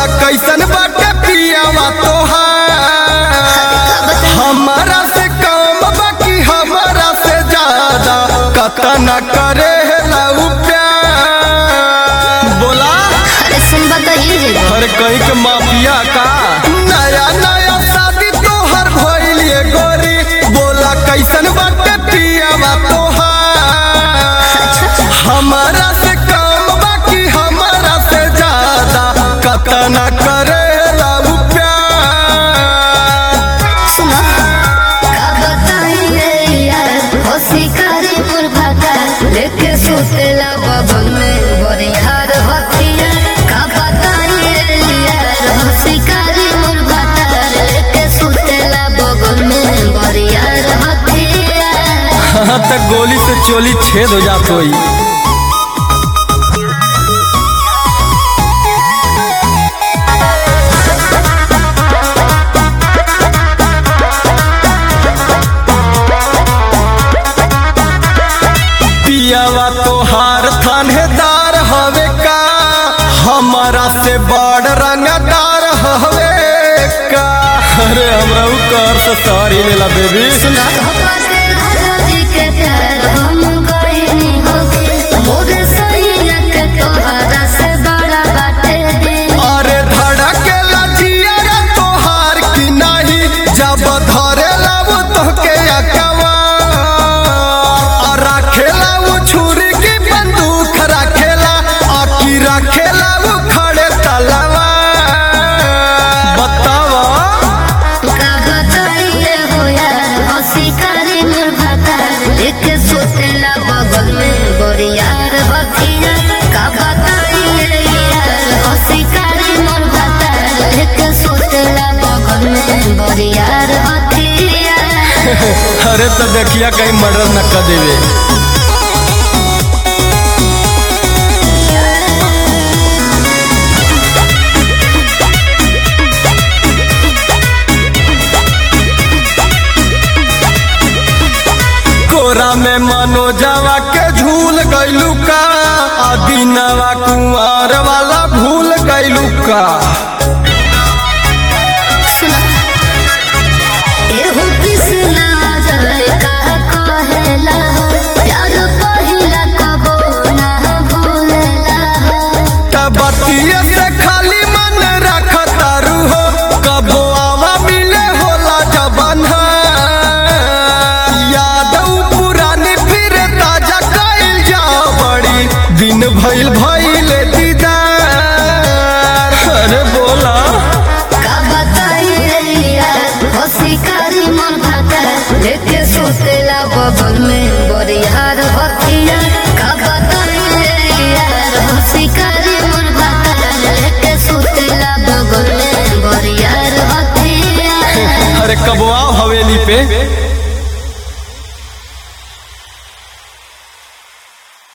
बोला कैसन बाटे पियावा तोहार हमारा से कम बाकी हमारा से ज्यादा कतना करे लऊ प्यार बोला अरे सुन बताइए जे हर कहीं के माफिया का नया नया शादी तोहर भइलिए गोरी बोला कैसन बाटे पियावा तोहार हमारा से कम बाकी हमारा से ज्यादा कतना करे लऊ प्यार सुनो का बताइए यार हो शिकारी मुर्भाका लेके सुतेला बबन में बरियार हथिया का बताइए यार हो शिकारी मुर्भाका लेके सुतेला बबन में बरियार हथिया हाँ तक गोली से चोली छेद हो जात होई पियावा तोहार थानेदार हवे का हमारा से बड़ रंगदार हवे का अरे हमरा उ कर से सारी लेला बेबी सुना धोखा के राजा जी के प्यार हम कोई होके मोरे सैया के तोहरा से बड़ा बाटे दे अरे धड़के लजिया रे तोहार की नहीं जब धरे लाऊ तोहके अकवा और रखेला वो छुरी की बंदूक रखेला आकी रखेला वो खड़े तलवा बतावा का बताइए हो यार हो शिकारी निर्भता एक सोतेला बगल में बोरियार बखिया का बताइए यार हो शिकारी निर्भता एक सोतेला बगल में बोरियार बखिया अरे तो देखिया कहीं मर्डर न कर देवे कोरा में मनोजवा के झूल गइलू का आ दिनवा कुंवर वाला भूल गइलू का सुना एहो कृष्णा जय का कहेला प्यार पहिला कबो ना भूलेला तबतिये से खाली मन रख तारू हो कबो आवा मिले होला जबन यादव पुरानी फिर ताजा कइल जा बड़ी दिन भइल भइल दीदार अरे बोला का बताइए यार हो शिकारी मन भाता लेके सोतेला बगल में बरियार